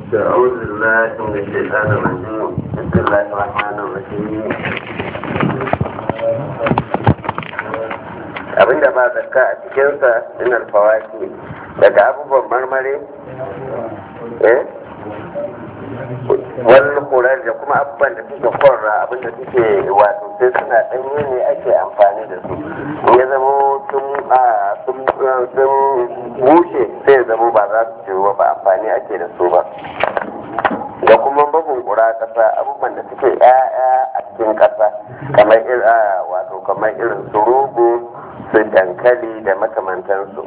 أعوذ بالله من الشيطان الرجيم بسم الله الرحمن الرحيم abinda ba zakka a cikinsa min alfawaki daga abubuwan marmari eh wani kurar da kuma abubuwan da suke korra abinda suke wato sai suna ɗanye ne ake amfani da su ya zama sun bushe sai ya zama ba za su ciwo ba amfani ake da su ba da kuma bugun kura ƙasa abubuwan da suke ƴaƴa a cikin ƙasa kamar wato kamar irin su rogo su dankali da makamantansu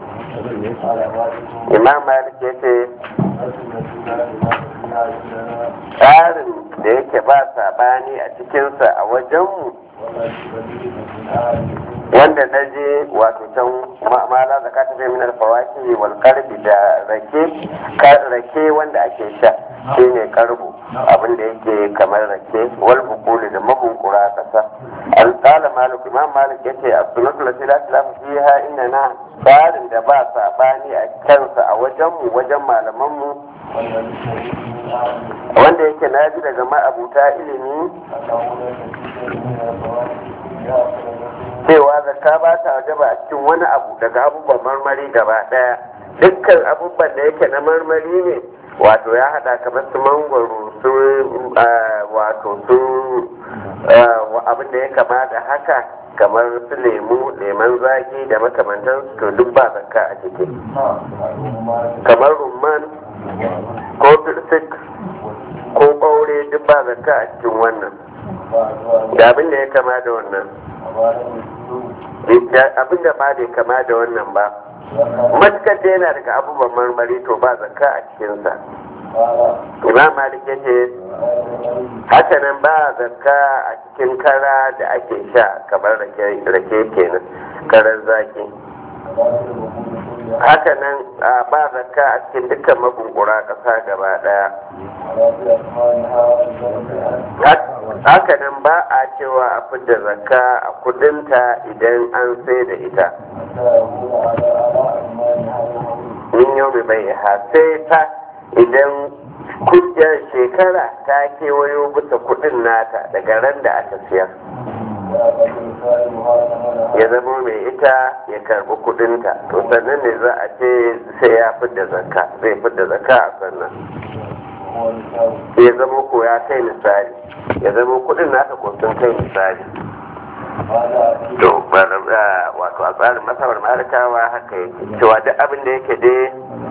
imam malik ya ce tsarin da yake ba sabani a cikinsa a wajenmu wanda na je wato can ma'amala da ka tafi min alfawaki wal karbi da rake rake wanda ake sha shine karbu abin da yake kamar rake wal bukuli da mabunkura kasa an tsala malik imam malik yace as-sunnatu lati la tilafa fiha inna tsarin da ba sabani a kansa a wajenmu wajen malamanmu wanda yake na ji daga ma'abuta ilimi cewa zakka ba ta wajaba a cikin wani abu daga abubuwan marmari gaba daya dukkan abubuwan da yake na marmari ne wato ya hada kamar su mangwaro su wato su abin da ya kama da haka kamar su lemu leman zaki da makamantan to duk ba zakka a ciki kamar rumman ko firsik ko ɓaure duk ba zakka a cikin wannan da abin da ya kama da wannan abin da ba da kama da wannan ba matukar da yana daga abubuwan marmari to ba zakka a cikinsa imam malik ya ce hakanan ba zakka a cikin kara da ake sha kamar rake kenan karar zaki hakanan ba zakka a cikin dukkan mabunkura ƙasa gaba ɗaya hakanan ba a cewa a fidda zakka a kudinta idan an sai da ita min yau mai bai sai ta idan kudin shekara ta kewayo bisa kudin nata daga ran da aka siyar ya zama mai ita ya karbi kudinta to sannan ne za a ce sai ya fidda zakka zai fidda zakka a sannan ya zama ko ya kai misali ya zama kudin nata ko sun kai misali to wato a tsarin masabar malikawa haka yake cewa duk abin da yake dai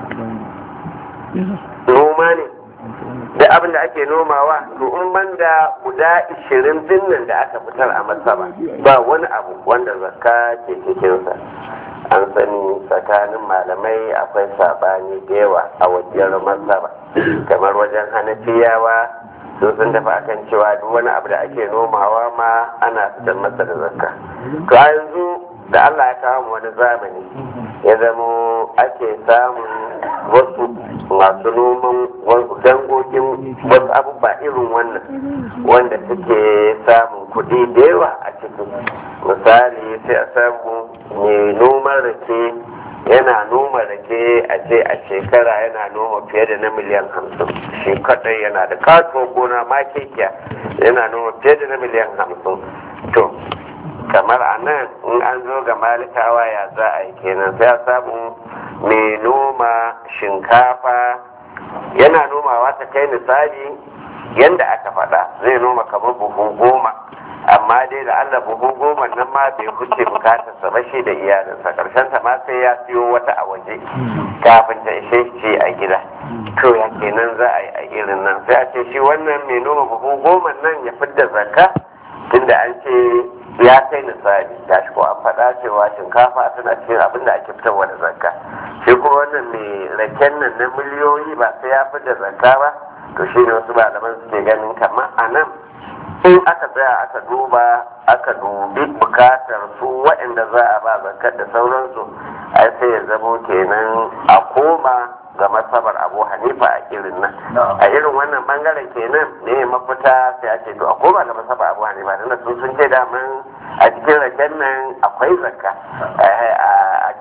noma ne da abin da ake nomawa to in banda guda ishirin dinnan da aka fitar a masaba ba wani abu wanda zakka ke cikinsa an sani tsakanin malamai akwai sabani da yawa a wajen masaba kamar wajen hanafiyawa su sun tafi akan cewa duk wani abu da ake nomawa ma ana fitar masa da zakka to a yanzu da Allah ya kawo mu wani zamani ya zamo ake samun wasu masu noman dangogin wasu abubuwa irin wannan wanda suke samun kuɗi da yawa a ciki misali sai a samu mai noman rake yana noma rake a ce a shekara yana noma fiye da na miliyan hamsin shi kadai yana da katuwar gona ma kekiya yana noma fiye da na miliyan hamsin to kamar a nan in an zo ga malikawa ya za a yi kenan sai a samu mai noma shinkafa yana nomawa ta kai misali yadda aka faɗa zai noma kamar buhu goma amma dai da allah buhu goma nan ma bai huce bukatarsa ba shi da iyalinsa karshen ta ma sai ya siyo wata a waje kafin ta ishe shi a gida to ya kenan za a yi a irin nan sai a ce shi wannan mai noma buhu goma nan ya fidda zakka tunda an ce ya kai misali ga shi ko an faɗa cewa shinkafa tana cikin abin da ake fitarwa da zakka shi kuma wannan mai raken nan na miliyoyi ba sai ya fidda zakka ba to shi ne wasu malaman suke ganin kamar a nan in aka tsaya aka duba aka dubi bukatar su waɗanda za a ba zakkar da sauransu ai sai ya zamo kenan a koma ga masabar abu hanifa a irin nan a irin wannan bangaren kenan ne mafita sai a ce to a koma ga masabar abu hanifa da sun sun ce daman a cikin raken nan akwai zakka a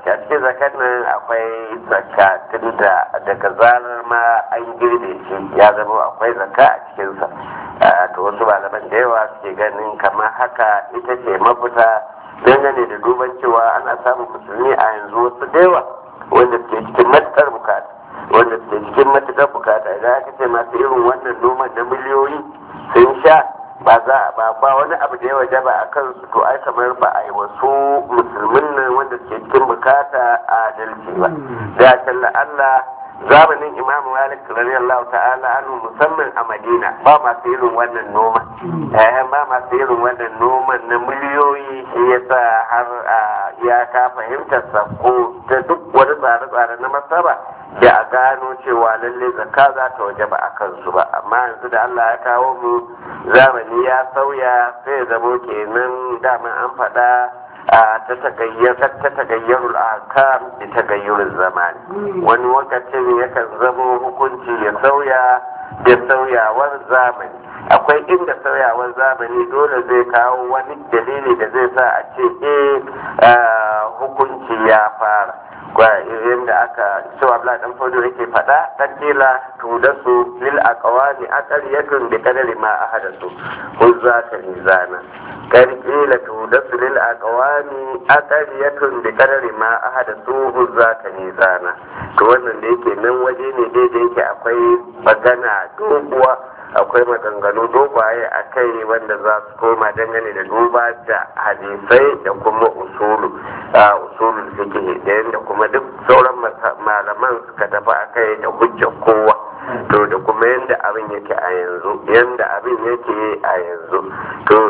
a cikin zakat nan akwai zakka tunda daga zarar ma an girbe shi ya zama akwai zakka a cikinsa to wasu malaman da yawa suke ganin kamar haka ita ce mafita dangane da duban cewa ana samun musulmi a yanzu wasu da yawa wanda suke cikin matuƙar bukata wanda suke cikin matuƙar bukata idan aka ce masu irin wannan noman na miliyoyi sun sha ba za a ba ba wani abu da ya wajaba a kansu to ai kamar ba a yi wasu musulmin nan wanda suke cikin bukata a adalci ba da talla Allah zamanin Imam Malik radiyallahu ta'ala anhu musamman a Madina ba masu irin wannan noma eh ba masu irin wannan noman na miliyoyi shi yasa har ya ka fahimtar sako ta duk wani tsare-tsare na masaba da a gano cewa lalle zakka za ta waje ba a kansu ba amma yanzu da Allah ya kawo mu zamani ya sauya sai zamo kenan daman an faɗa ta tagayyarul ahkam da tagayyarul zamani wani lokacin yakan zamo hukunci ya sauya da sauyawar zamani akwai inda sauyawar zamani dole zai kawo wani dalili da zai sa a ce eh hukunci ya fara yadda aka cewa abla dan fodo yake faɗa dan kila tuda su lil aqwani aqaliyatun bi qadari ma ahadasu huzza ta mizana kan kila tuda su lil aqwani aqaliyatun bi qadari ma ahadasu huzza ta mizana to wannan da yake nan waje ne dai da yake akwai magana doguwa akwai maganganu dogwaye a kai wanda za su koma dangane da duba da hadisai da kuma usulu a usulul fiqh da yadda kuma duk sauran malaman suka tafi a kai da hujjar kowa to da kuma yadda abin yake a yanzu yadda abin yake a yanzu to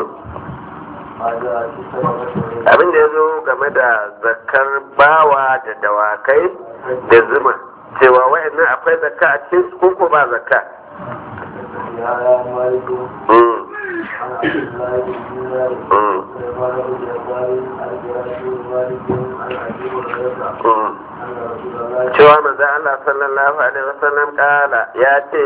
abin da ya zo game da zakar bawa da dawakai da zuma cewa wa'annan akwai zakka a cikin su ko ba zakka cewa manzo Allah sallallahu alaihi wasallam kala ya ce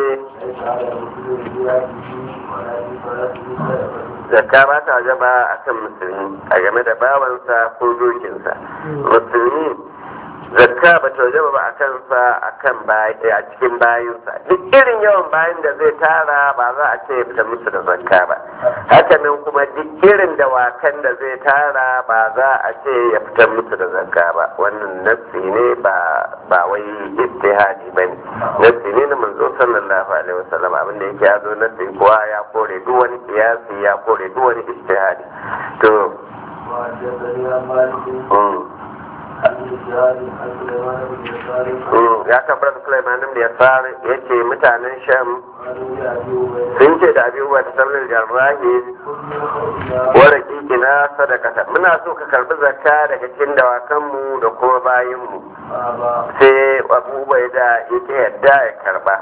zakka ba ta wajaba a kan musulmi a game da bawansa ko dokinsa musulmi zakka ba ta wajaba ba a kansa a kan a cikin bayinsa duk irin yawan bayan da zai tara ba za a ce ya fita musu da zakka ba hakanan kuma duk irin dawakan da zai tara ba za a ce ya fitar musu da zakka ba wannan nassi ne ba ba wai istihadi ba ne nassi ne na manzo sallallahu alaihi wasallam abin da yake ya zo nassi kuwa ya kore duk wani kiyasi ya kore duk wani istihadi to ya tabbatar Sulaiman da ya tsara ya ce mutanen Sham sun ce da abubuwa ta sallar jarrahi wadda kiki na sadakata muna so ka karbi zakka daga cikin dawakanmu da kuma bayinmu sai abubuwa da yake yadda ya karba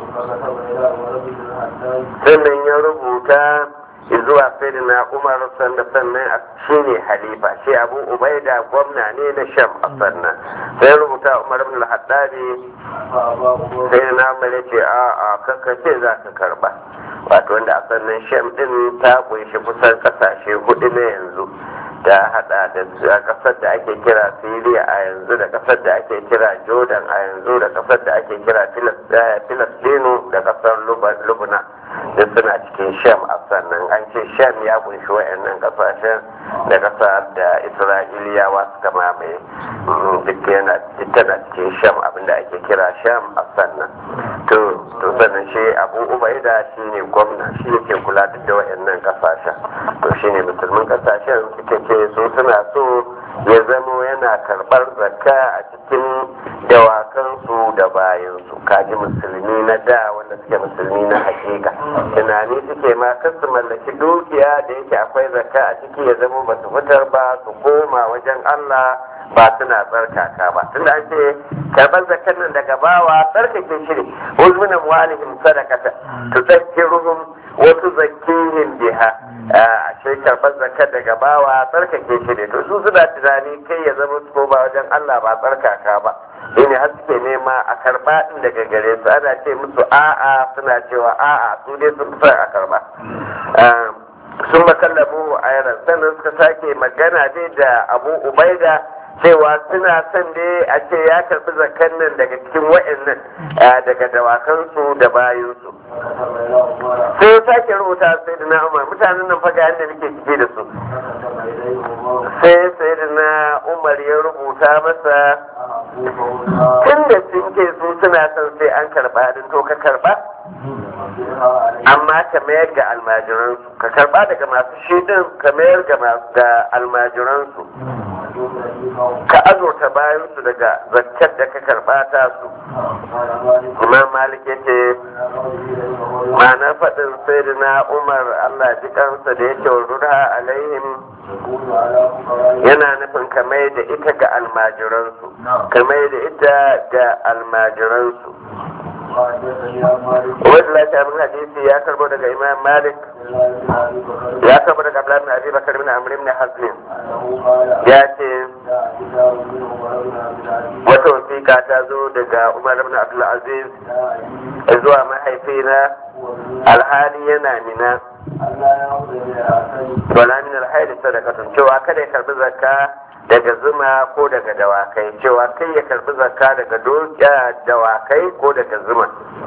sannan ya rubuta zuwa na umar sanda sannan shi ne halifa shi abu ubaida gwamna ne na sham a sannan sai rubuta umar ibn al-haddadi sai na umar ce a a kakkace za ka karba wato wanda a sannan sham din ta kunshi kusan kasashe hudu na yanzu ta hada da kasar da ake kira Syria a yanzu da kasar da ake kira Jordan a yanzu da kasar da ake kira Filistinu da kasar Lubna da suna cikin Sham a sannan an ce Sham ya kunshi wa'annan kasashen da kasar da Isra'iliyawa suka mamaye duk yana tana cikin Sham abinda ake kira Sham a sannan to to sannan shi Abu Ubaida shine gwamna shi yake kula da wa'annan kasashen to shine musulmin kasashen suke ce su suna so ya zamo yana karɓar zakka a cikin dawakansu da bayansu kaji musulmi na da wanda suke musulmi na hakika tunani suke ma kan su mallaki dukiya da yake akwai zakka a ciki ya zamo ba su fitar ba su koma wajen Allah ba suna tsarkaka ba tunda an ce karɓar zakkan nan daga bawa tsarkake shi ne uzmunan walihim sadakata tuzakkiruhum wa tuzakkihim biha a ce karɓar zakar daga bawa tsarkake shi ne to su suna tunani kai ya zama su koma wajen Allah ba tsarkaka ba shi ne har suke nema a karɓa ɗin daga gare su ana ce musu a'a suna cewa a'a su dai sun fi a karɓa sun makallamu a yaran sannan suka sake magana dai da abu ubaida cewa suna son dai a ce ya karbi zakan nan daga cikin wa'annan daga dawakansu da bayansu sai ya sake rubuta sai da na umar mutanen nan faga yadda nake cike da su sai sai da na umar ya rubuta masa tun da sun ke su suna son sai an karba din to ka karba amma ka mayar ga almajiransu ka karba daga masu shidin ka mayar ga almajiransu ka azurta bayansu daga zakkar da ka karba ta su imam malik ya ce ma'ana faɗin sayyidina umar allah ji kansa da yake rura alaihim yana nufin kamar da ita ga almajiransu kamar da ita ga almajiransu wadda lafiya min hadisi ya karbo daga imam malik ya karbo daga abdullahi bin abi bakar bin amr ibn hazmin ya ce wata wasiƙa ta zo daga umar ibn abdul aziz zuwa mahaifina alhali yana mina wala min alhaili sadaqatun cewa kada ya karbi zakka daga zuma ko daga dawakai cewa kai ya karbi zakka daga dawakai ko daga zuma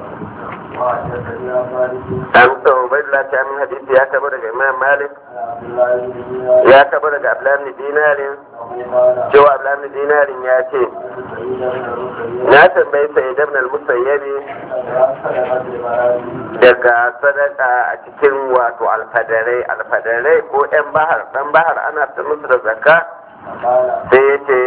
an sau bai lati amin hadisi ya taba daga imam malik ya taba daga abdullahi dinarin cewa abdullahi dinarin ya ce na tambayi sai ibn al-musayyabi daga sadaka a cikin wato alfadarai alfadarai ko yan bahar dan bahar ana ta musu da zakka sai ya ce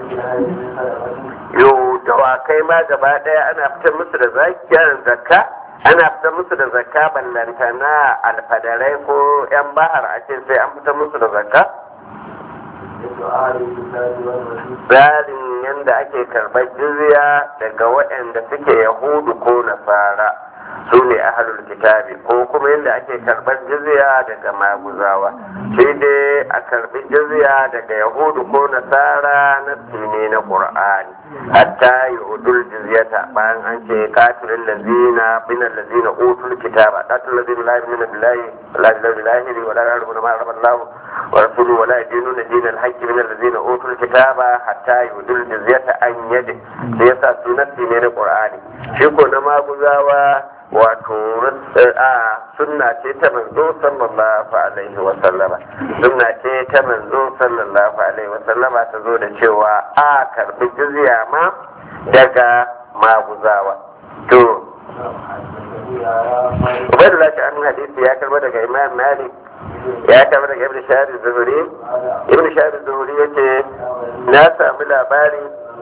yau dawakai ma gaba daya ana fitar musu da zakka ana fitar musu da zakka ballanta na alfadarai ko yan bahar a ce sai an fitar musu da zakka tsarin yadda ake karɓar jizya daga waɗanda suke yahudu ko nasara su ne ahalul kitabi ko kuma yadda ake karɓar jizya daga maguzawa sai dai a karɓi jizya daga yahudu ko nasara na ne na qur'ani hatta yudul jizyata bayan an ce katilin lazina bin lazina utul kitaba katil lazina la yu'minu billahi la ilaha billahi wa la yarhamuna ma raballahu wa rasuluhu wa la yadinuna dinal haqqi min allazina utul kitaba hatta yudul jizyata an yadi sai yasa sunati ne na qur'ani shi ko na maguzawa wato a sunna ce ta manzo sallallahu alaihi wa sallama sunna ce ta manzo sallallahu alaihi wa sallama ta zo da cewa a karbi jizya ma daga maguzawa to Ubaidullah ta an hadisi ya karba daga Imam Malik ya karba daga Ibn Shahar Zuhuri Ibn Shahar Zuhuri yace na sami labari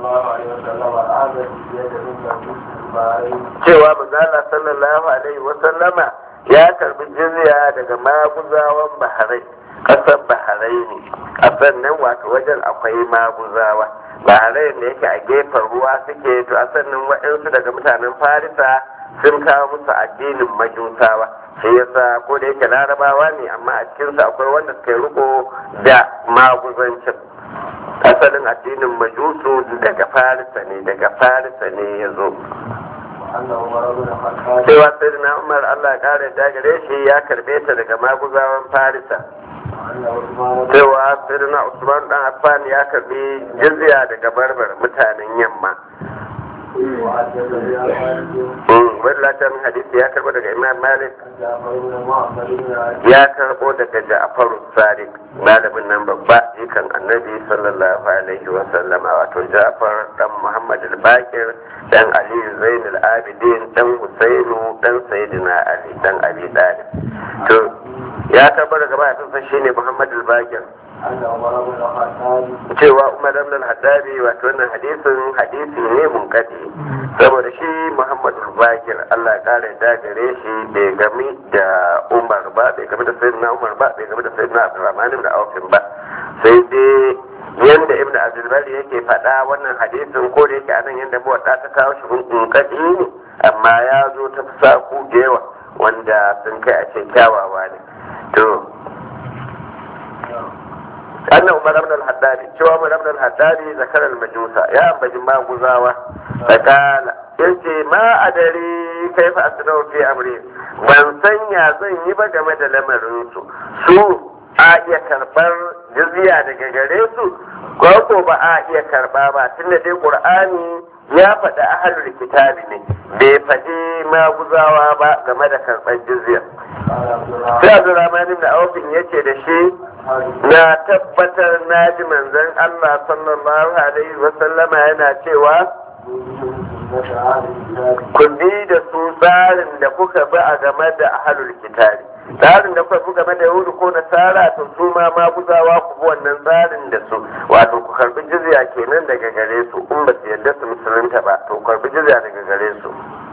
cewa manzala sallallahu alaihi wasallama ya karbi jizya daga maguzawan baharai kasar baharai ne kasar nan wato wajen akwai maguzawa baharai da yake a gefen ruwa suke to a sannan waɗansu daga mutanen farisa sun kawo musu addinin majusawa shi yasa ko da yake larabawa ne amma a cikinsu akwai wanda suka yi riko da maguzancin asalin addinin majusu daga farisa ne daga farisa ne ya zo cewa sai na umar allah ya kare da gare shi ya karbe ta daga maguzawan farisa cewa sai na usman dan affan ya karbi jizya daga barbar mutanen yamma wani latar hadisi ya karbo daga imam malik ya karbo daga ja'far sadiq malamin nan babba jikan annabi sallallahu alaihi wa sallama wato ja'far dan muhammad al-bakir dan ali zain al-abidin dan husainu dan sayyidina ali dan abi talib to ya karbo daga mahaifinsa shine muhammad al-bakir cewa umar ibn al-haddabi wato wannan hadisin hadisi ne munkadi saboda shi muhammadu bakir allah ya kare da gare shi bai gami da umar ba bai gami da sayyidina umar ba bai gami da sayyidina abdurrahman ibn aufin ba sai dai yanda ibn abdulbari yake faɗa wannan hadisin ko da yake anan yanda muwadda ta kawo shi munkadi ne amma ya zo ta saku da yawa wanda sun kai a ce kyawawa ne to أن عمر بن الحداد شو عمر بن الحداد ذكر المجوس يا أبا ما غزاوة فقال yace ma adari kai fa asnau fi amri ban sanya zan yi ba game da lamarin su su a iya karɓar jizya daga gare su ko ko ba a iya karɓa ba tunda dai qur'ani ya faɗi ahalul kitabi ne bai faɗi maguzawa ba game da karɓar jizya sai abdurrahman ibn aufin yace da shi na tabbatar na ji manzon Allah sallallahu alaihi wa sallama yana cewa ku bi da su tsarin da kuka bi a game da ahalul kitabi tsarin da kuka bi game da yahudu ko nasara to su ma maguzawa ku bi wannan tsarin da su wato ku karbi jizya kenan daga gare su in ba su yarda su musulunta ba to ku karbi jizya daga gare su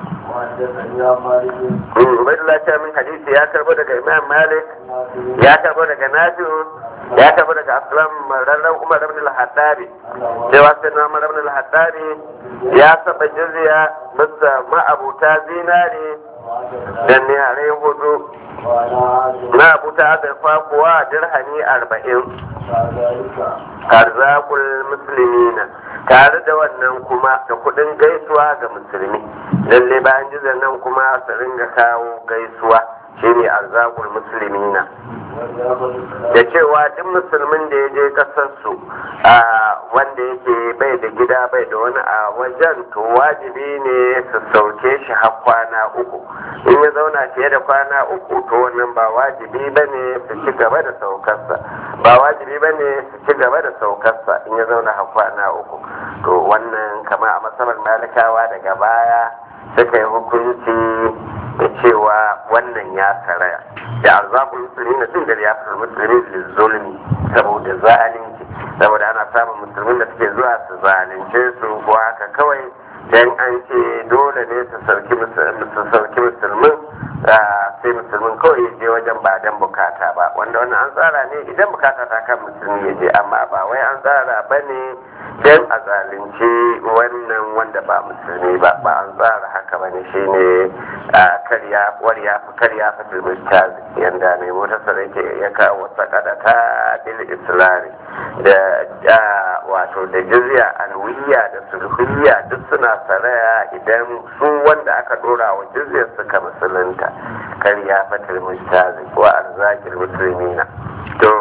Ubaidullah ta min hadisi ya karbo daga Imam Malik ya karbo daga Nafi'u ya karbo daga Aslam rarran Umar ibn al-Hattabi cewa sai na Umar ibn al-Hattabi ya saba jizya bisa ma'abuta zinare da niyare hudu na abuta azurfa kuwa dirhami arba'in karzakul musulmina tare da wannan kuma da kudin gaisuwa ga musulmi lalle bayan jizar nan kuma su ringa kawo gaisuwa shine arzakul musulmina da cewa duk musulmin da ya je kasarsu a wanda yake bai da gida bai da wani a wajen to wajibi ne su sauke shi har kwana uku in ya zauna fiye da kwana uku to wannan ba wajibi ba ne su ci gaba da saukarsa ba wajibi ba ne su ci gaba da saukarsa in ya zauna har kwana uku to wannan kama a masabar malikawa daga baya suka yi hukunci da cewa wannan ya saraya da arzakul musulmi na tun da ya fi musulmi da zulmi saboda zalunci saboda ana samun musulmin da suke zuwa su zalunce su ko haka kawai dan an ce dole ne su sauki musulmin sai musulmin kawai ya je wajen ba dan bukata ba wanda wannan an tsara ne idan bukata ta kan musulmi ya je amma ba wai an tsara ba ne dan a zalunci wannan wanda ba musulmi ba ba an tsara haka ba ne shine karya wariya karya fatil mustaz yanda mai motar yake ya kawo sakada ta bil islami da wato da jizya alwiya da sulhiyya duk suna saraya idan su wanda aka dora wa jizyar suka musulunta karya fatil mustaz wa arzakil muslimina to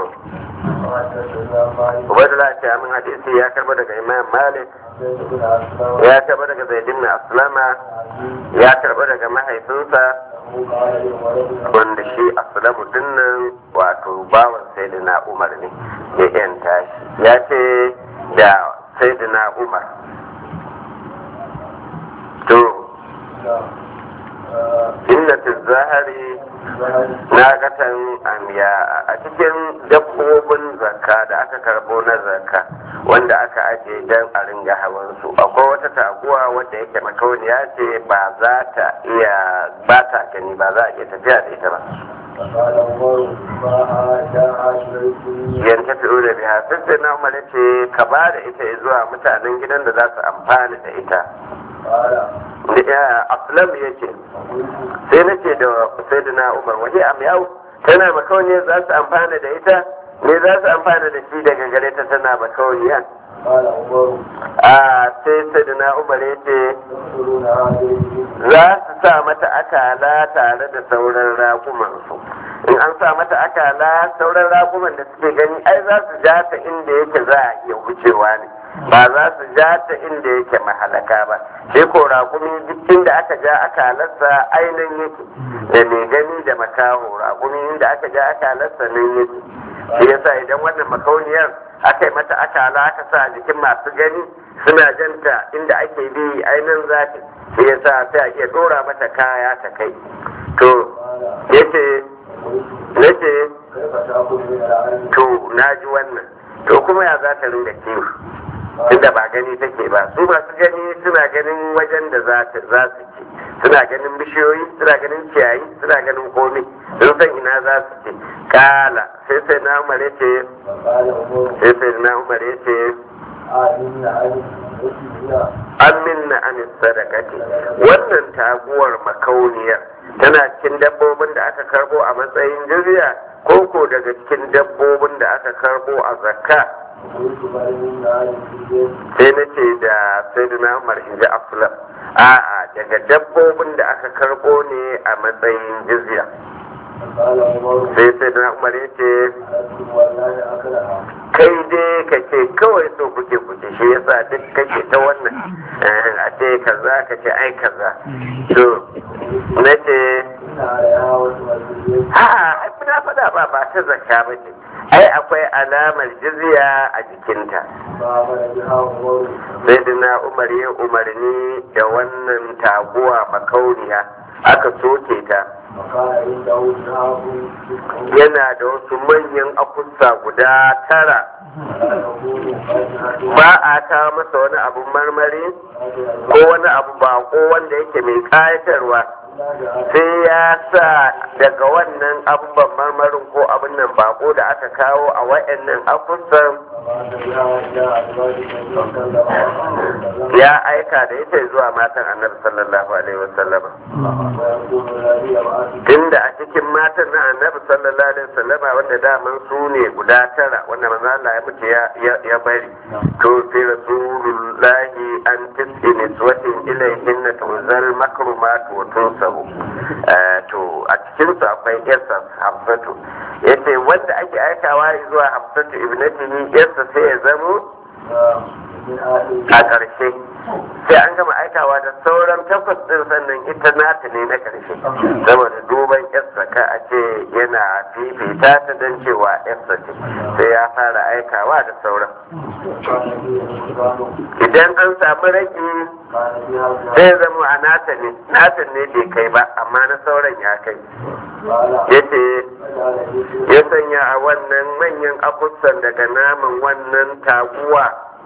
Ubaidullah ce amin hadisi ya karba daga Imam Malik ya karba daga Zaidin na Aslama ya karba daga mahaifinsa wanda shi Aslamu dinnan wato bawan Sayyidina Umar ne ya yanta shi ya ce da Sayyidina Umar to inna zahari na gatan amiya a cikin dabbobin zakka da aka karbo na zakka wanda aka ajiye don a ringa hawansu akwai wata taguwa wadda yake makauniya ce ba za ta iya ba ta gani ba za a iya tafiya da ita ba yan tafi da biya sai na umar ce ka ba da ita zuwa mutanen gidan da za su amfani da ita aslam ya ce sai na ce da sayyidina umar waje am yau tana makauniya za su amfana da ita ne za su amfana da shi daga gare ta tana makauniya a sai sayyidina umar ya ce za su sa mata akala tare da sauran rakumansu in an sa mata akala sauran rakuman da suke gani ai za su ja ta inda yake za a iya wucewa ne ba za su ja ta inda yake mahalaka ba shi ko raƙumi duk inda aka ja akalarsa ainihin yake da mai gani da makaho raƙumi inda aka ja akalarsa nan yake shi yasa idan wannan makauniyar aka yi mata akala aka sa jikin masu gani suna janta inda ake bi ainihin zafi shi yasa sai a iya dora mata kaya ta kai to yace nace to na ji wannan to kuma ya za ta ringa kiwo tunda ba gani take ba su masu gani suna ganin wajen da za su ci suna ganin bishiyoyi suna ganin ciyayi suna ganin komai sun san ina za su ci kala sai sai na umar ce sai sai na umar ce an minna an sadakati wannan taguwar makauniyar tana cikin dabbobin da aka karbo a matsayin jirya ko ko daga cikin dabbobin da aka karbo a zakka sai na ce da sai da umar in ji aflam a'a daga dabbobin da aka karbo ne a matsayin jizya sai sai da umar ya ce kai dai ka ce kawai so kuke kuke shi yasa duk kake ta wannan a ce kaza ka ce ai kaza to na ce ha na faɗa ba ba ta zakka ba ce ai akwai alamar jizya a jikinta sai dina umar ya umarni da wannan taguwa makauniya aka soke ta yana da wasu manyan akusa guda tara ba a kawo masa wani abun marmari ko wani abu bako wanda yake mai kayatarwa sai ya sa daga wannan abubuwan marmarin ko abin nan bako da aka kawo a wa'annan akusan ya aika da ita zuwa matan annabi sallallahu alaihi wasallama tunda a cikin matan na annabi sallallahu alaihi wasallama wanda daman su ne guda tara wanda manzo Allah ya mutu ya bari to sai rasulullahi an tis'i niswatin ilayhinna tunzal makrumat wa tunsabu to a cikin su akwai yarsa hafsatu yace wanda ake aikawa zuwa hafsatu ibnatihi yarsa sai ya zamo a ƙarshe sai an gama aikawa da sauran takwas ɗin sannan ita nata ne na ƙarshe saboda duban yarsa ka a ce yana fifita ta don cewa yarsa ce sai ya fara aikawa da sauran idan an samu rage zai zama a nata ne nata ne bai kai ba amma na sauran ya kai yace ya sanya a wannan manyan akusan daga naman wannan taguwa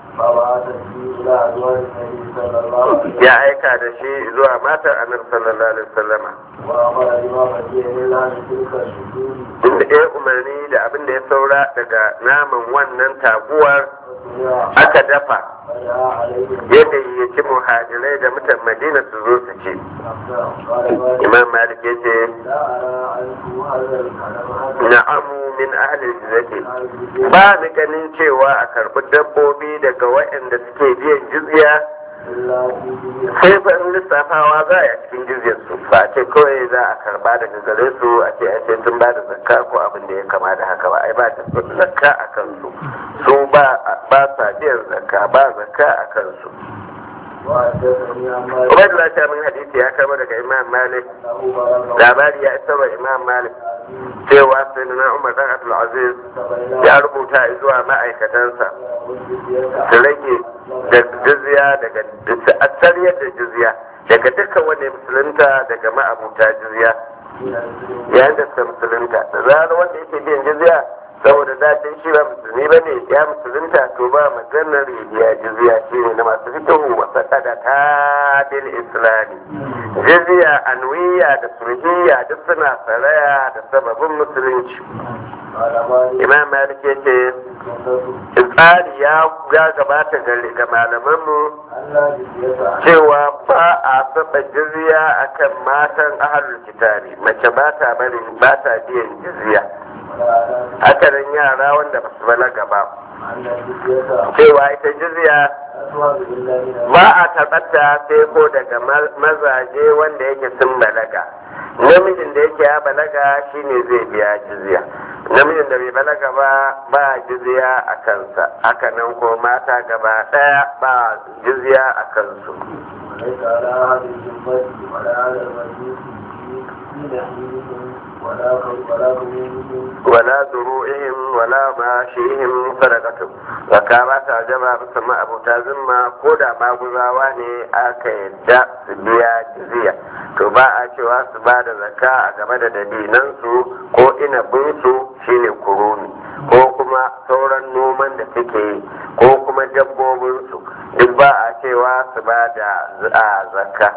ya aika da shi zuwa matar anar sallallahu alaihi wasallama inda ya umarni da abin da ya saura daga naman wannan taguwar aka dafa yadda ya ci muhajirai da mutan madina su zo su ci imam malik ya ce na'amu min ahlil jizyati ba ni ganin cewa a karbi dabbobi daga waɗanda suke biyan jizya sai fa in lissafawa za a cikin jizyar su ba ce kawai za a karba daga gare su a ce a ce sun ba da zakka ko abin da ya kama da haka ba ai ba da zakka a kansu su ba sa biyan zakka ba zakka a kansu Ubaidullah ta min hadisi ya kama daga Imam Malik labari ya isa wa Imam Malik cewa sai na Umar dan Abdul Aziz ya rubuta zuwa ma'aikatansa su rage da jizya daga a sariyar da jizya daga dukkan wanda musulunta daga ma'abuta jizya yayin da suka musulunta da zarar wanda yake biyan jizya saboda datin shi ba musulmi ba ne ya musulunta to ba maganar ya jizya shi ne na masu fitohu wasa kada ta bil islami jizya anwiya da sulhiya duk suna saraya da sababin musulunci imam malik ya ce tsari ya gabata ga malamanmu cewa ba a saba jizya akan matan ahalul kitabi mace ba ta bari ba ta biyan jizya haka nan yara wanda ba su balaga ba cewa ita jizya ba a tabbata sai ko daga mazaje wanda yake sun balaga namijin da yake ya balaga shine zai biya jizya namijin da bai balaga ba ba jizya a kansa haka nan ko mata gaba daya ba jizya a kansu ولا ذروئهم ولا ماشيهم صدقة zaka ba ta jama bisa ma abuta zimma ko da maguzawa ne aka yadda su biya jizya to ba a cewa su ba da zaka a game da dabinansu ko inabinsu shine kurumi ko kuma sauran noman da suke yi ko kuma dabbobinsu duk ba a cewa su ba da zakka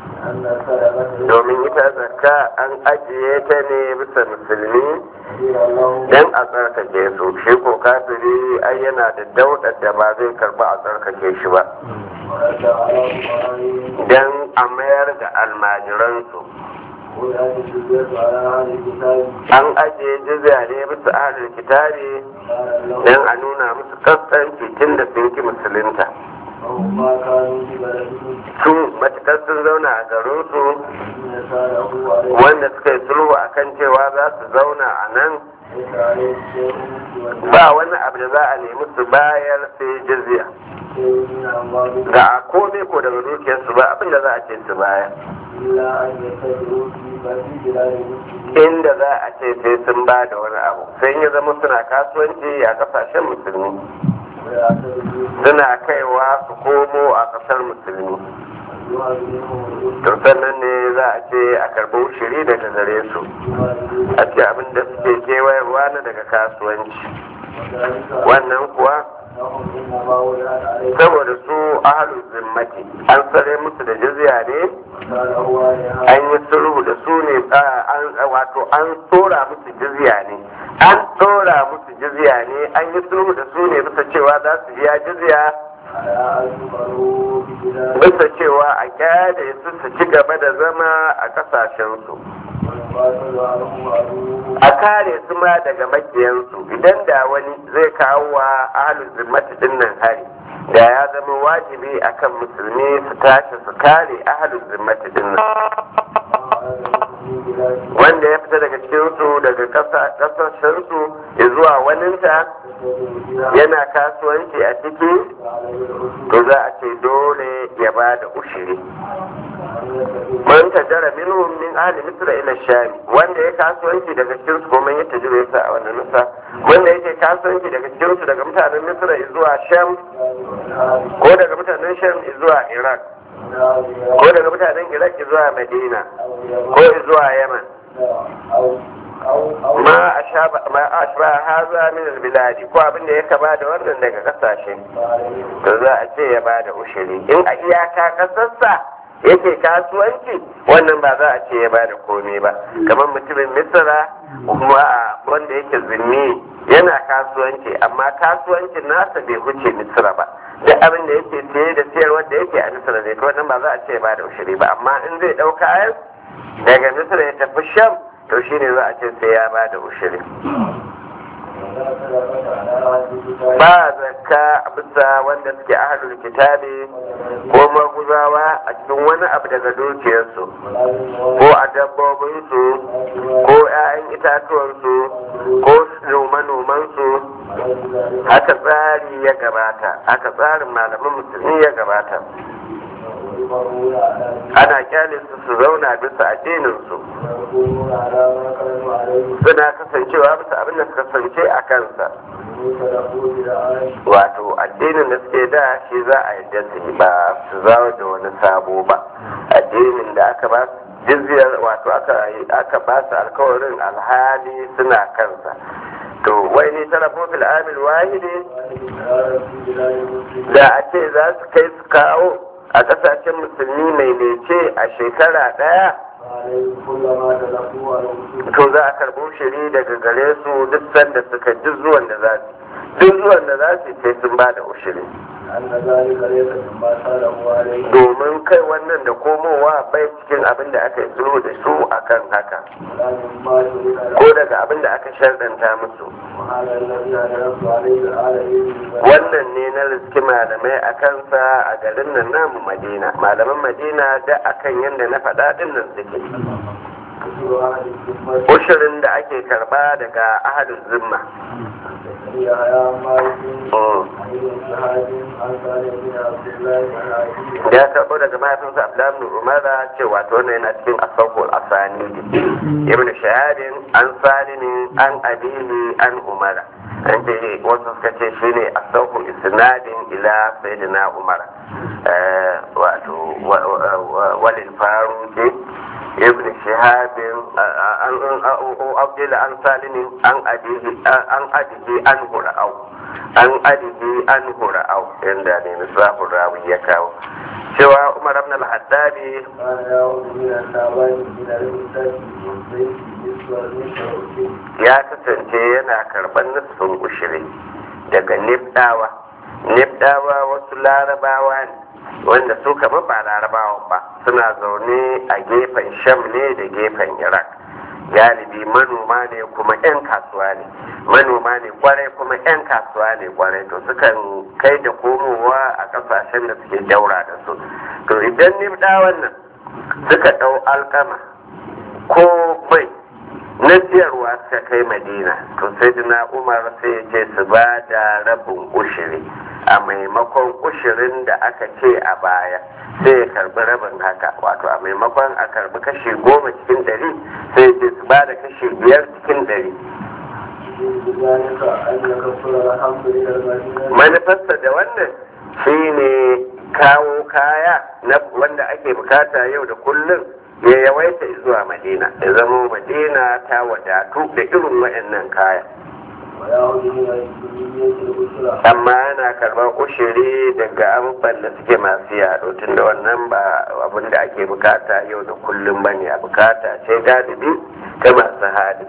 domin ita zakka an ajiye ta ne bisa musulmi dan a tsarkake su shi ko kafiri ai yana da daudar da ba zai karba a tsarkake shi ba dan a mayar da almajiransu ولا تجوز على أهل الكتاب an ajiye jizya ne bisa ahlul kitabi قال don له a nuna musu kaskanci tun da sun ki musulunta وهم ما كانوا في بلدهم su matukar sun zauna a garinsu الذين ساله عليه wanda suka yi sulhu akan cewa za su zauna a nan ليس عليه شيء سوى ba wani abu da za a nemi su bayar sai jizya شيء من أموالهم ga a komai ko daga dukiyarsu ba abin da za a ce su bayar إلا أن يتبعوا في في بلاد المسلمين inda za a ce sai sun ba da wani abu sai ya zama suna kasuwanci a kasashen musulmi ويعتبروا suna kaiwa su komo a kasar musulmi يعلمهم to sannan ne za a ce a karɓi ushiri daga gare su a ce abin da suke kewayarwa na daga kasuwanci وذلك wannan kuwa أنهم إنما ولعت عليهم saboda su ahalul zimmati an tsare musu da jizya ne قال هو عليها an yi sulhu da su ne a- an wato an tsora musu jizya ne an tsora musu jizya ne an yi sulhu da su ne bisa cewa za su biya jizya على أن يقروا ببلاد bisa cewa a kyale su su ci gaba da zama a kasashensu ويقاتل عنهم عدوهم a kare su ma daga makiyansu idan da wani zai kawo wa ahalul zimmati din nan hari da ya zama wajibi akan musulmi su tashi su kare ahalul zimmati din nan في بلاد wanda ya fita daga cikinsu daga ƙasa- ƙasashensu ya zuwa waninta yana kasuwanci a ciki to za a ce dole ya ba da ushiri man tajara minhum min ahli misra ila shami wanda ya kasuwanci daga cikin su kuma ya tajira yasa a wannan nusa wanda yake kasuwanci daga cikin su daga mutanen misra zuwa sham ko daga mutanen sham zuwa iraq ko daga mutanen iraq zuwa madina ko zuwa yaman ma ashaba ma ashba haza min albiladi ko abin da ya kama da wannan daga kasashe to za a ce ya ba da ushiri in a iyaka kasarsa yake kasuwanci wannan ba za a ce ya ba da komai ba kamar mutumin misra kuma a wanda yake zimmi yana kasuwanci amma kasuwancin nasa bai huce misra ba duk abin da yake siye da siyarwar da yake a misra ne to wannan ba za a ce ya ba da ushiri ba amma in zai ɗau kayan daga misra ya tafi sham to shine za a ce sai ya ba da ushiri ba zakka bisa wanda suke ahalul kitabi ko maguzawa a cikin wani abu daga dukiyarsu ko a dabbobinsu ko 'ya'yan itatuwansu ko noma-nomansu haka tsari ya gabata haka tsarin malaman musulmi ya gabata ana kyale su su zauna bisa addininsu suna kasancewa bisa abin da suka kasance a kansa wato addinin da suke da shi za a yadda su yi ba su zawo da wani sabo ba addinin da aka ba su jizyar wato aka aka ba su alkawarin alhali suna kansa to wai ni tarafo fil amil wahidi da a ce za su kai su kawo a kasashen musulmi mai lece a shekara daya to za a karbo shiri daga gare su duk sanda suka duk zuwan da za su duk zuwan da za su sai sun ba da ushiri domin kai wannan da komowa bai cikin abin da aka yi sulhu da su akan haka ko daga abin da aka sharɗanta musu wannan ne na riski malamai a kansa a garin nan namu madina malaman madina da akan yadda na faɗa ɗin nan suke ushirin da ake karba daga ahadin zimma ya karbo daga mahaifinsa abdullahi ibn umara cewa to wannan yana cikin asawul asani ibn shahadin an salimin an abihi an umara an ce wasu suka ce shine asawul isnadin ila sayyidina umara wato walil faruqi ابن شهاب عبد عن سالم عن أبيه عن أبيه عنه رأوا عن أبيه عنه رأوا عند مصباح الراوي يكاو سوى عمر بن الخطاب ya kasance yana karɓar nufin ushiri daga nifdawa nifdawa wasu larabawa ne wanda su kamar ba larabawan ba suna zaune a gefen sham ne da gefen iraq galibi manoma ne kuma 'yan kasuwa ne manoma ne kwarai kuma 'yan kasuwa ne kwarai to sukan kai da komowa a kasashen da suke daura da su to idan nibda wannan suka ɗau alkama ko bai na siyarwa suka kai madina to sai dina umar sai ya ce su ba da rabin ushiri a maimakon ushirin da aka ce a baya sai ya karbi rabin haka wato a maimakon a karbi kashi goma cikin dari sai ya ce su ba da kashi biyar cikin dari بذلك أن يكفر الحمد لله manufarsa da wannan shine kawo kaya na wanda ake bukata yau da kullum ya yawaita zuwa madina ya zama madina ta wadatu da irin waɗannan kaya ويعود من الكلية الأسرة amma yana karɓar ushiri daga abubuwan da suke masu yaɗo tun da wannan ba abin da ake bukata yau da kullum ba ne a bukata ce galibi ta masu hali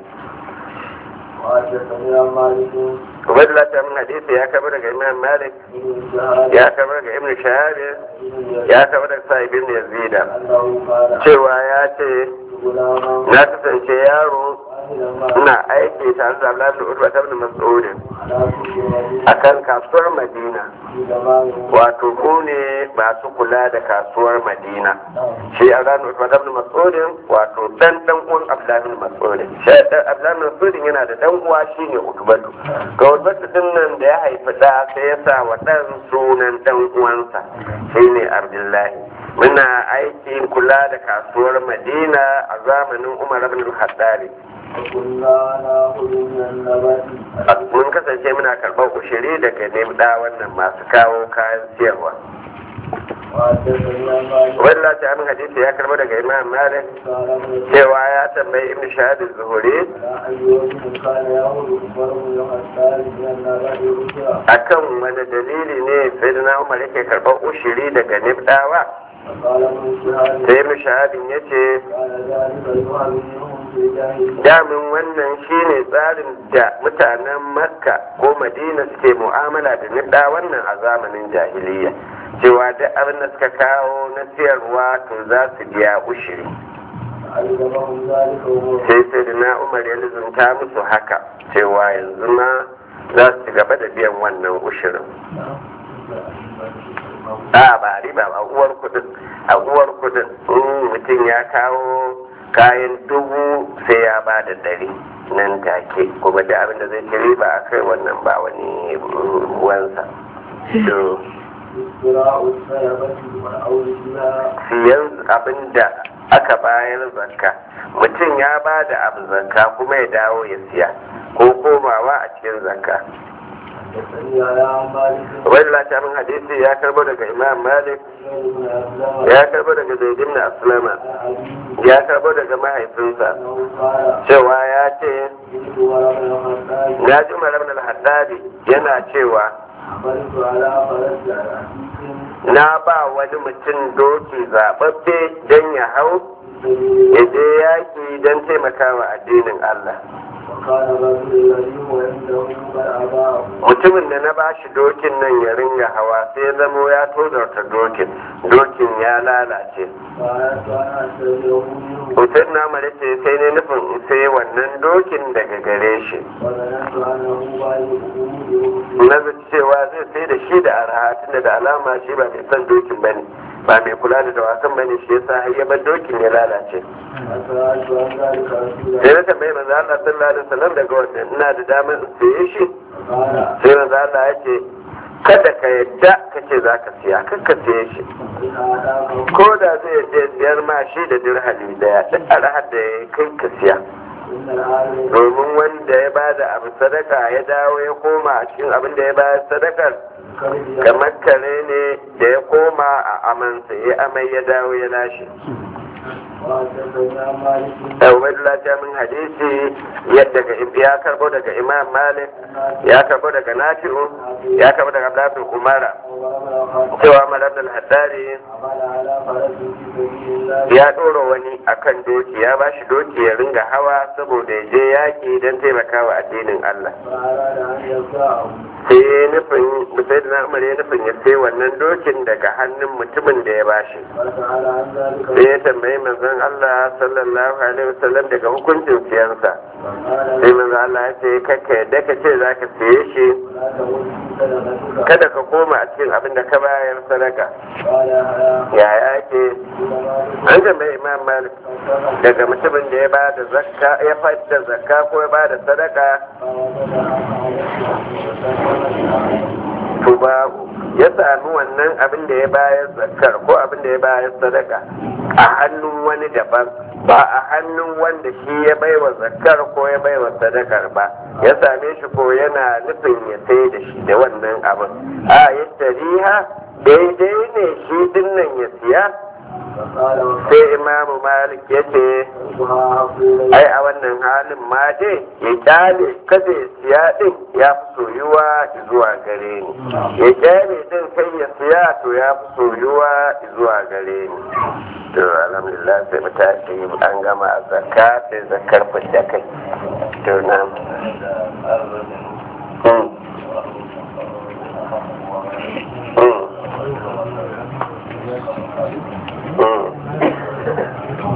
وحدثني عن مالك Ubaidullah ta min hadisi ya kaba daga Imam Malik بن شهاب ya kaba daga Ibn Shahab ya kaba daga Sa'ib ibn Yazid أنه قال cewa ya ce غلاما na kasance yaro واحدا ina aiki tare da Abdullahi ibn Utba ibn Mas'ud على كل وجه akan kasuwar Madina في زمان wato ku ne masu kula da kasuwar Madina shi a ranar Utba ibn Mas'ud wato dan dan uwan Abdullahi ibn Mas'ud shi dan Abdullahi ibn Mas'ud yana da dan uwa shine Utbatu ga Utbatu din nan da ya haifi da sai ya sa wa dan sunan dan uwansa shine Abdullahi muna aiki kula da kasuwar Madina a zamanin Umar ibn al-Khattab وكنا نأخذ من النبات mun kasance muna karɓar ushiri daga nemda wannan masu kawo kayan siyarwa وحدثني عن مالك wadda ta amin hadisi ya karɓo daga imam malik قال ابن cewa ya tambayi ibn shahab zuhuri على أي وجه كان يأخذ عمر بن الخطاب من النبات الأسرة akan wani dalili ne sai da umar yake karɓar ushiri daga nemdawa فقال ابن شهاب sai ibn shahabin ya ce كان ذلك يهاجمهم في الجاهلية damin wannan shine tsarin da mutanen makka ko madina suke mu'amala da nibda wannan a zamanin jahiliya cewa duk abin da suka kawo na siyarwa to za su biya ushiri علمهم ذلك وهو sai sai da na umar ya lizunta musu haka cewa yanzu ma za su ci gaba da biyan wannan ushirin a ba riba ba uwar kudin a uwar kudin in mutum ya kawo kayan dubu sai ya ba da dari nan take kuma da abin da zai ci riba a kai wannan ba wani ruwansa to اختراع السلبة والعود فيها siyan abin da aka bayar zakka mutum ya ba da abu zakka kuma ya dawo ya siya ko komawa a cikin zakka حدثني على عن مالك wani latamin hadisi ya karbo daga imam malik بن أسلم ya karbo daga zaidin na aslama عن أبيه ya karbo daga mahaifinsa أنه قال cewa ya ce جئت ورب الخطاب ya ji umar ibn al-haddadi yana cewa حملت على فرس عتيق na ba wani mutum doki zaɓaɓɓe don ya hau في سبيل ya je yaƙi don taimakawa addinin Allah وكان الرجل الذي هو عنده قد أباه mutumin da na bashi dokin nan ya ringa hawa sai ya zamo ya tozarta dokin dokin ya lalace فأردت أن أشتريه منه hoton na ce sai ne nufin in sai wannan dokin daga gare shi وظننت أنه بايعه na zaci cewa zai sai da shi da arha tunda da alama shi ba mai son dokin bane ba mai kula da dawakan bane shi yasa har ya bar dokin ya lalace فسألت عن ذلك رسول sai الله na tambayi manzo Allah sallallahu alaihi wasallam daga wannan ina da damar in saye shi فقال sai manzo Allah ya ce kada ka yadda ka ce za ka siya kar ka siye shi إن أعطاك ko da zai je siyar ma shi da dirhami daya duk arhar da ya kai ka siya إن العالم domin wanda ya ba da abu sadaka ya dawo ya koma a cikin abin da ya bayar sadakar كرب kamar kare ne da ya koma a amansa ya amai ya dawo ya lashe وحدثني عن مالك Ubaidullah Jamin hadisi yadda ya karbo daga Imam Malik ya karbo daga Nafi'u ya karbo daga Abdul Umara وعمر cewa Malam al-Haddari عمل على فرس في سبيل الله ya ɗora wani akan doki ya ba shi doki ya ringa hawa saboda ya je yaƙi don taimakawa addinin Allah فأراد أن يرفعه sai ya nufin sai da Umar ya nufin ya sai wannan dokin daga hannun mutumin da ya bashi فسأل عن ذلك sai ya tambayi manzon Allah sallallahu alaihi wasallam daga hukuncin siyansa فقال sai manzon Allah ya ce kakka yadda ka ce zaka siye shi لا تقل صدقتك kada ka koma a cikin abin da ka bayar sadaka قال يا yaya ake an tambayi Imam Malik daga mutumin da ya ba da zakka ya fadda zakka ko ya ba da sadaka to babu ya sami wannan abin da ya bayar zakkar ko abin da ya bayar sadaka a hannun wani daban ba a hannun wanda shi ya baiwa zakkar ko ya baiwa sadakar ba ya same shi ko yana nufin ya sai da shi da wannan abin a ya tariha daidai ne shi dinnan ya siya sai imamu malik ya ce ai a wannan halin ma dai ya kyale kada ya siya din ya fi soyuwa zuwa gare ni ya kyale din kai ya siya to ya fi soyuwa zuwa gare ni to alhamdulillah sai mu tashi an gama zakka sai zakkar fidda kai to na Mm. Mm. Mm.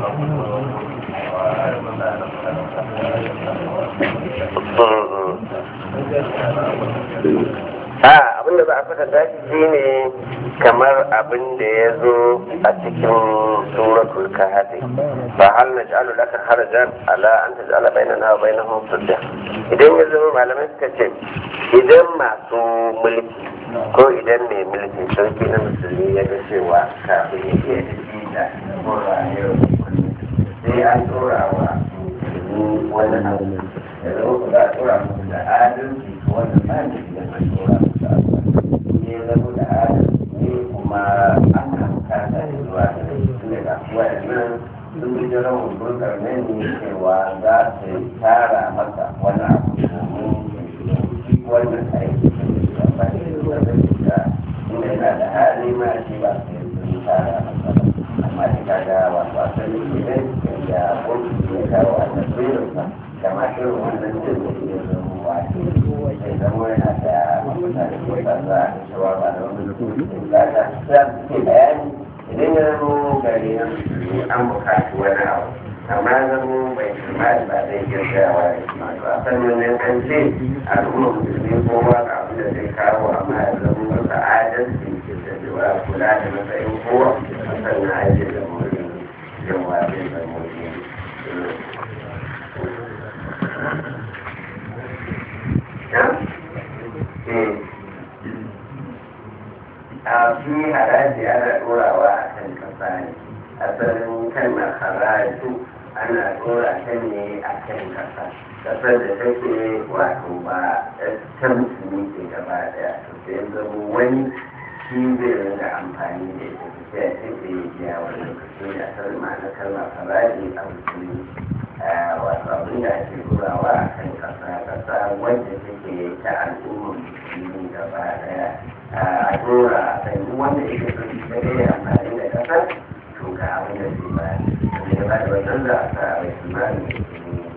a abinda za a saka tashi shine kamar abin da ya zo a cikin suratul kahfi fa hal naj'alu laka harajan ala an taj'ala bainana wa bainahum sudda idan ya zama malamai suka ce idan masu mulki ko idan mai mulki sarki na musulmi ya ga cewa kafin ya iya tafi da ko rayuwar sai an tura wa musulmi wani abu da zama ku za a tura musu da adalci wanda ba ne da an tura musu abu ne zama da adalci kuma ana bukata da zuwa da su daga waɗannan sun bi da rawar burkar nan ne cewa za su tara masa wani abu domin wannan aiki da ba ne da da inda yana da hali ma shi ba su yi tara masa ba amma da kaga wato asali ne da wani ya kawo a tasirinsa kama irin wannan jin da ke zama wato sai zama yana da mafita da ke sa za a cewa ba da wani lokacin da ta sa ke bayani idan ya zama gari na musulmi an bukaci wani abu amma zama bai kimani ba zai girgawa da kuma to a sannan nan an ce al'umma musulmi kowa ga abin da zai kawo amma ya zama masa adalci da cewa kula da matsayin kowa sannan ajiye da mutum yawa zai zama mutum a fi haraji ana ɗorawa a kan kasa ne asalin kalmar haraju ana ɗora ta ne a kan kasa kasar da take wato ba ta musulmi ke gaba daya to sai zama wani shi zai ringa amfani da ita sai a ce sai ya biya wani lokaci da asalin ma'ana kalmar haraji a musulmi wato abin da ake turawa a kan kasa kasa wanda take ta al'ummar musulmi gaba daya a tura a kan duk wanda yake so shi da ya amfani da kasa to ga abin da zai ba wanda ya ba da wannan za a sa a bai kimanin musulmi